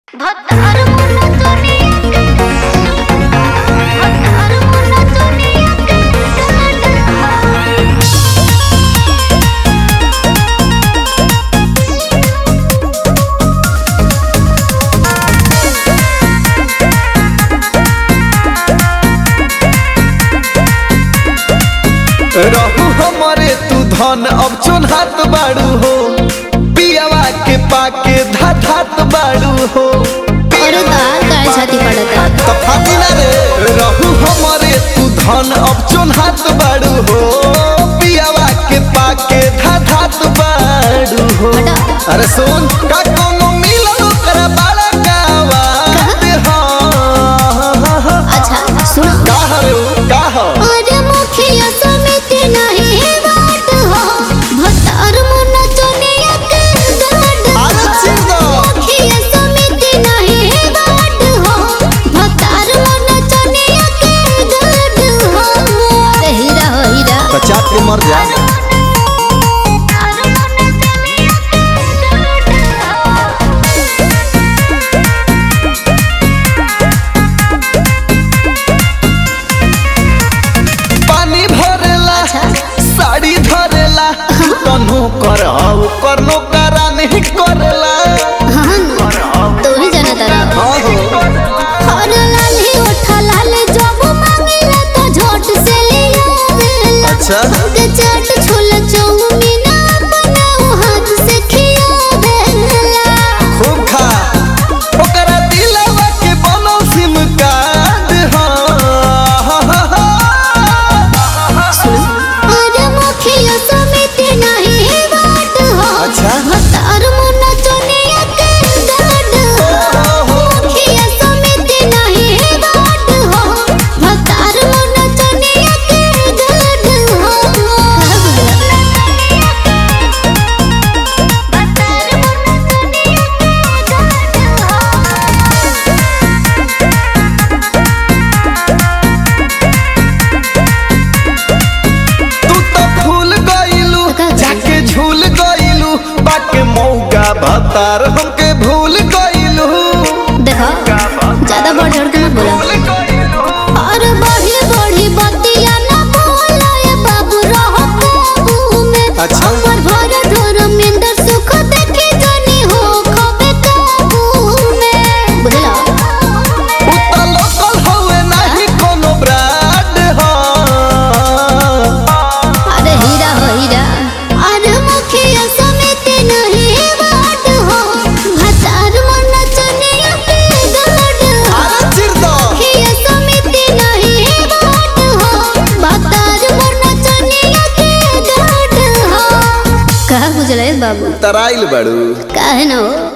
भतार मुन्ना दुनिया के भतार मुन्ना दुनिया के रहू हमारे तू धन अब चुनहात बाड़ू हो पियावा के पाके धाधात बाड़ू हो अरे दाल काय छाती पडत तो फाटी ना रे रहू हमारे तू धन अब चुनहात बाड़ू हो पियावा के पाके धाधात बाड़ू हो हटा। अरे सुन का कोनो मिलन ओकरा बाड़ा गावा हाँ अच्छा सुनो का हरे का हो अरे मुखिया समिति नहीं बात हो भतार मुन्ना दुनिया के गाड अरे चिंता मुखिया समिति नहीं बात हो भतार मुन्ना दुनिया के गाड हो अरे हीरा हो हीरा बचा के मर जा भतार मुन्ना दुनिया पानी भरेला साड़ी धरेला कन्हू कर करनो करा नहीं करेला हाँ तू ही जाना तारा और लाली उठा लाल जब मांगेला तो झोट से ले आवेला अच्छा। के चाट छोला चाउमीन बनाओ हाथ से खियावेला खूब खा ओकरा दिलवा के बनो सिम कार्ड अरे मुखिया समिति नहीं बात हो अच्छा। भतार मुन्ना दुनिया के गाड हो मुखिया समिति नहीं बात हो भतार मुन्ना दुनिया के गाड हो भतार मुन्ना तू तो फूल गइलू जाके झूल गइलू बाके मौका भतार हमके भूल गइलू देखो ज्यादा बढ़ चढ़ के मत बोला भूल गइलू और बढ़ी बढ़ी बतिया ना बोला ये बाबू रहो काबू में अच्छा। अमर भर धर मिंदर सुख देखे जानी हो खबे काबू में बुझला उता लोकल हवे नाही कोनो ब्रांड हो अरे हीरा हो हीरा अरे मुखिया समिति नहीं बात हो भतार मन चनिया पे गाड हो अरे चिर दो मुखिया समिति नहीं बात हो भतार मन चनिया के गाड हो का बुझले बाबू तराइल बड़ू काहे न हो